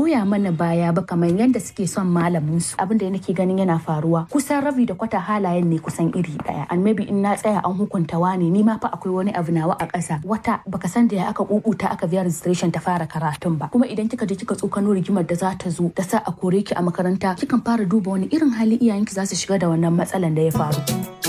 goya mana baya ba kamar yadda suke son malamin su abin da nake ganin yana faruwa kusan rabi da kwata halayen ne kusan iri daya and maybe in na tsaya an hukunta wani ni ma fa akwai wani abu nawa a ƙasa wata baka san da ya aka kukuta aka biya registration ta fara karatun ba kuma idan kika je kika tsokano rigimar da za ta zo da sa a kore ki a makaranta kikan fara duba wani irin hali iyayenki za su shiga da wannan matsalan da ya faru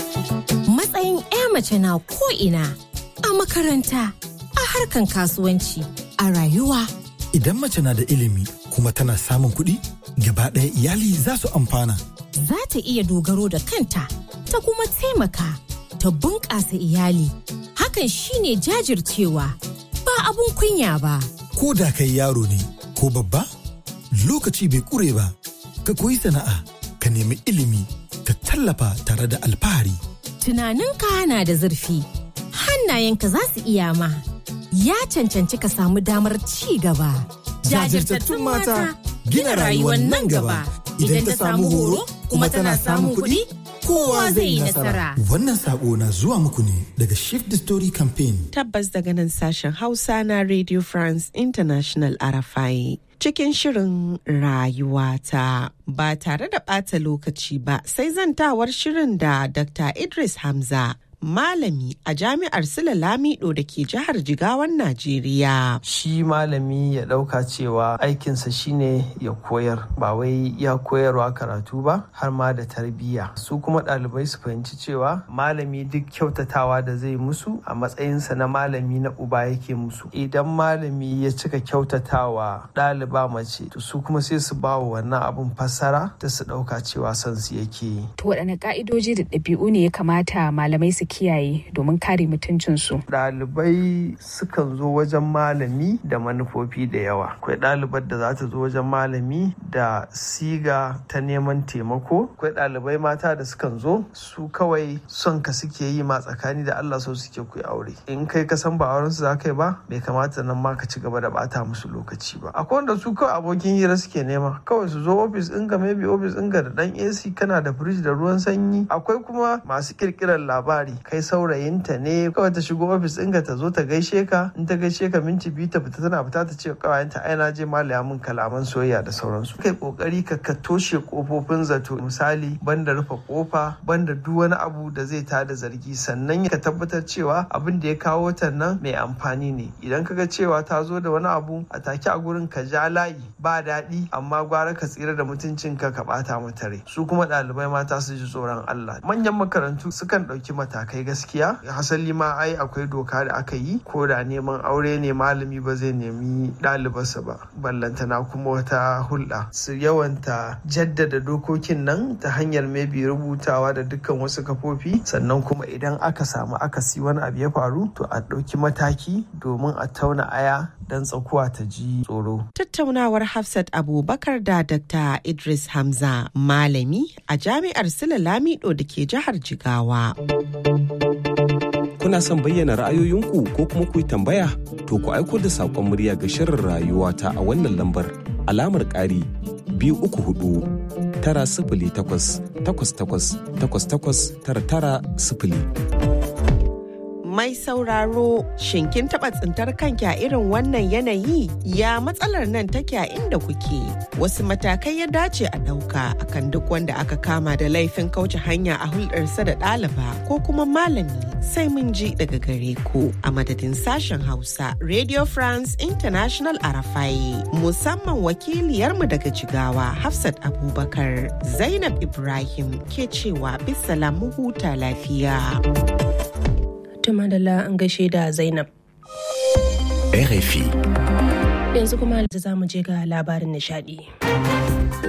matsayin 'ya mace na ko ina a makaranta a harkan kasuwanci a rayuwa Idan mace na da ilimi kuma tana samun kuɗi, gaba ɗaya iyali za su amfana. za ta iya dogaro da kanta ta kuma taimaka ta bunƙasa iyali hakan shine jajircewa ba abun kunya ba Ko da kai yaro ne ko babba, lokaci bai ƙure ba. Ka koyi sana'a, ka nemi ilimi, ka tallafa tare da alfahari. tunaninka na da zurfi hannayenka za su iya ma ya cancanci ka samu damar ci gaba Jajirtattun mata, gina rayuwar nan gaba. Idan ta samu horo, kuma tana samun kuɗi, kowa zai yi nasara Wannan saƙo na zuwa muku ne daga Shift the Story Campaign. Tabbas daga nan sashen Hausa na Radio France International Arafai. Cikin shirin rayuwata ba tare da ɓata lokaci ba sai zantawar shirin da Dr. Idris Hamza. Malami a jami'ar Sula Lamido da ke jihar Jigawan Najeriya. shi malami ya ɗauka cewa aikinsa shine ya koyar ba wai ya koyarwa karatu ba har ma da tarbiyya su kuma ɗalibai su fahimci cewa malami duk kyautatawa da zai musu a matsayinsa na malami na uba yake musu idan malami ya cika kyautatawa ɗaliba mace to su kuma sai su ba wa wannan abun fassara da su ɗauka cewa son su yake yi To waɗanne ƙa'idoji da ɗabi'u ne ya kamata malamai su kiyaye domin kare mutuncinsu? ɗalibai sukan zo wajen malami da manufofi da yawa akwai ɗalibar da za ta zo wajen malami da siga ta neman taimako akwai ɗalibai mata da sukan zo su kawai son ka suke yi ma tsakani da Allah so suke ku yi aure in kai ka san ba auren su za ka yi ba bai kamata nan ma ka ci gaba da bata musu lokaci ba akwai wanda su kawai abokin hira suke nema kawai su zo ofis ɗinka maybe ofis ɗinka da ɗan AC kana da firij da ruwan sanyi akwai kuma masu kirkirar labari kai saurayinta ne kawai ta shigo ofis ɗinka ta zo ta gaishe ka in ta gaishe ka minti biyu ta fita tana fita ta ce kawayenta ai na je malaya min kalaman soyayya da sauransu kai kokari ka ka toshe kofofin zato misali banda rufe kofa banda duk wani abu da zai tada zargi sannan ka tabbatar cewa abin da ya kawo ta nan mai amfani ne idan ka ga cewa ta zo da wani abu a take a gurin ka ja layi ba daɗi amma gwara ka tsira da mutuncinka ka ɓata mata rai su kuma ɗalibai mata su ji tsoron Allah manyan makarantu sukan ɗauki matakai gaskiya hasali ma ai akwai doka da aka yi ko da neman aure ne malami ba zai nemi ɗalibarsa ba ballantana kuma wata hulɗa su yawanta jaddada dokokin nan ta hanyar maybe rubutawa da dukkan wasu kafofi sannan kuma idan aka samu akasi wani abu ya faru to a ɗauki mataki domin a tauna aya don tsakuwa ta ji tsoro Tattaunawar Hafsat Abubakar da Dr. Idris Hamza, malami a jami'ar Sula Lamido da ke jihar Jigawa. Kuna son bayyana ra'ayoyinku ko kuma ku yi tambaya? To ku aiko da saƙon murya ga shirin rayuwa ta a wannan lambar alamar ƙari biyu uku hudu tara sifili takwas takwas takwas takwas takwas tara tara sifili. Mai sauraro, shin kin taɓa tsintar kanki a irin wannan yanayi? Ya matsalar nan take a inda kuke? Wasu matakai ya dace a ɗauka akan duk wanda aka kama da laifin kauce hanya a hulɗarsa da ɗaliba ko kuma malami sai mun ji daga gare ku a madadin sashen Hausa Radio France International Arafai musamman wakiliyarmu daga Jigawa Hafsat Abubakar Zainab Ibrahim ke cewa bisala mu huta lafiya. Tuma da an gaishe da Zainab. RFI. Yanzu kuma za mu je ga labarin nishadi.